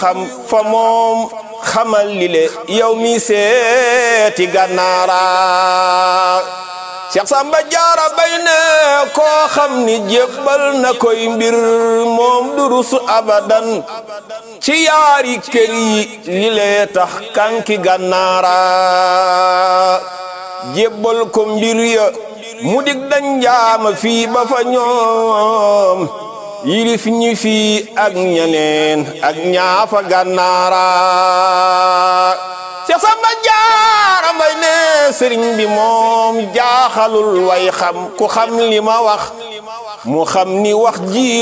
xam fa moom xamal li le yow mi seeti gànnaara Cheikh Samba Jaara bay ne koo xam ni jébbal na koy mbir moom durus abadan ci yaari kër yi li lee tax kanki gànnaara jébbal ko mbir ya mu dig dañ jaama fii ba fa ñoom yilif ñi fii ak ñeneen ak ñaafa gànnaara Cheikh Samba Jaara Mbay ne sëriñ bi moom jaaxalul way xam ku xam li ma wax mu xam ni wax ji